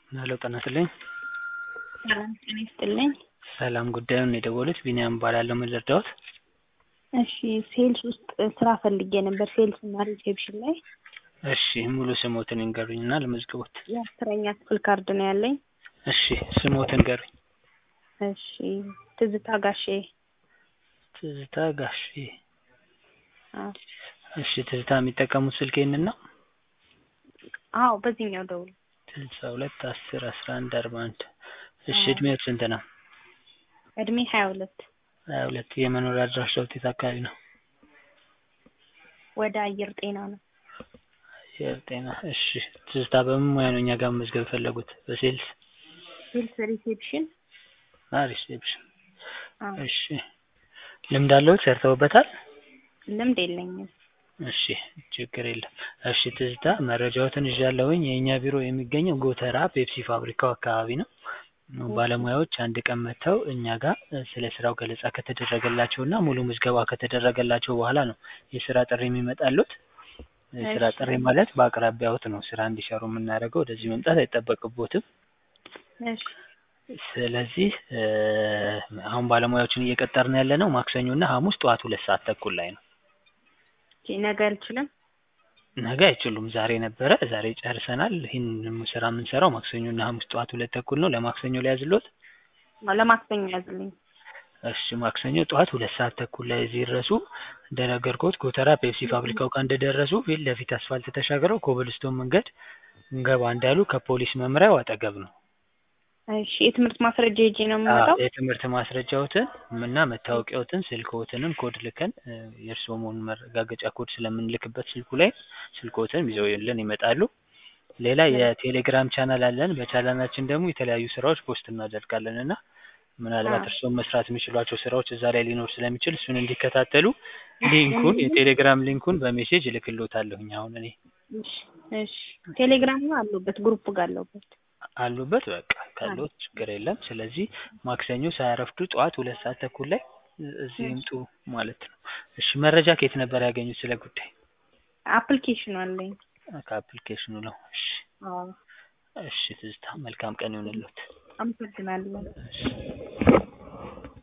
ሄሎ ጤና ይስጥልኝ። ሰላም ጤና ይስጥልኝ። ሰላም ጉዳዩን የደወሉት ቢኒያም እባላለሁ። ምን ልርዳዎት? እሺ ሴልስ ውስጥ ስራ ፈልጌ ነበር ሴልስ እና ሪሴፕሽን ላይ እሺ ሙሉ ስሞትን ይንገሩኝና ልመዝግቦት። የአስረኛ ክፍል ካርድ ነው ያለኝ። እሺ ስሞትን ንገሩኝ። እሺ ትዝታ ጋሼ። ትዝታ ጋሼ። አዎ እሺ ትዝታ የሚጠቀሙት ስልክ ይህንን ነው? አዎ በዚህኛው ደውል። ስልሳ ሁለት አስር አስራ አንድ አርባ አንድ እሺ እድሜዎት ስንት ነው? እድሜ ሀያ ሁለት ሀያ ሁለት የመኖሪያ አድራሻዎት የት አካባቢ ነው? ወደ አየር ጤና ነው። አየር ጤና እሺ ትዝታ በምን ሙያ ነው እኛ ጋር መመዝገብ የፈለጉት? በሴልስ ሴልስ ሪሴፕሽን እና ሪሴፕሽን አዎ እሺ ልምድ አለዎት? ሰርተውበታል? ልምድ የለኝም። እሺ ችግር የለም። እሺ ትዝታ መረጃዎትን ይዣለሁኝ። የእኛ ቢሮ የሚገኘው ጎተራ ፔፕሲ ፋብሪካው አካባቢ ነው። ባለሙያዎች አንድ ቀን መጥተው እኛ ጋር ስለ ስራው ገለጻ ከተደረገላቸው እና ሙሉ ምዝገባ ከተደረገላቸው በኋላ ነው የስራ ጥሪ የሚመጣሉት። የስራ እሺ። ጥሪ ማለት በአቅራቢያዎት ነው ስራ እንዲሰሩ የምናደርገው። ወደዚህ መምጣት አይጠበቅቦትም። እሺ ስለዚህ እ አሁን ባለሙያዎችን እየቀጠርን ያለ ነው ማክሰኞ እና ሐሙስ ጠዋት ሁለት ሰዓት ተኩል ላይ ነው። ኦኬ፣ ነገ አልችልም። ነገ አይችሉም። ዛሬ ነበረ፣ ዛሬ ጨርሰናል። ይህን ስራ የምንሰራው ማክሰኞ እና ሐሙስ ጠዋት ሁለት ተኩል ነው። ለማክሰኞ ሊያዝሎት? ለማክሰኞ ያዝልኝ። እሺ ማክሰኞ ጠዋት ሁለት ሰዓት ተኩል ላይ እዚህ ይድረሱ። እንደነገርኩት ጎተራ ፔፕሲ ፋብሪካው ጋር እንደደረሱ ፊት ለፊት አስፋልት ተሻግረው ኮብልስቶን መንገድ እንገባ እንዳሉ ከፖሊስ መምሪያው አጠገብ ነው። እሺ የትምህርት ማስረጃ ይዤ ነው አዎ፣ የምመጣው? የትምህርት ማስረጃዎትን እና መታወቂያዎትን ስልክዎትንም ኮድ ልከን እ የእርስዎ መሆኑን መረጋገጫ ኮድ ስለምንልክበት ስልኩ ላይ ስልክዎትን ይዘውልን ይመጣሉ። ሌላ የቴሌግራም ቻናል አለን። በቻናላችን ደግሞ የተለያዩ ስራዎች ፖስት እናደርጋለን እና ምናልባት አዎ። እርስዎም መስራት የሚችሏቸው ስራዎች እዛ ላይ ሊኖር ስለሚችል እሱን እንዲከታተሉ ሊንኩን የቴሌግራም ሊንኩን በሜሴጅ እልክልዎታለሁኝ አሁን እኔ እሺ እሺ ቴሌግራም ነው አለሁበት ግሩፕ ጋር አለሁበት። አሉበት በቃ ካለዎት ችግር የለም። ስለዚህ ማክሰኞ ሳያረፍዱ ጠዋት ሁለት ሰዓት ተኩል ላይ እ እዚህ ይምጡ ማለት ነው። እሺ መረጃ ከየት ነበር ያገኙት ስለ ጉዳይ? አፕሊኬሽኑ አለኝ። ከአፕሊኬሽኑ ነው። እሺ አዎ እሺ ትዝታ መልካም ቀን ይሁንልዎት። አመሰግናለሁ። እሺ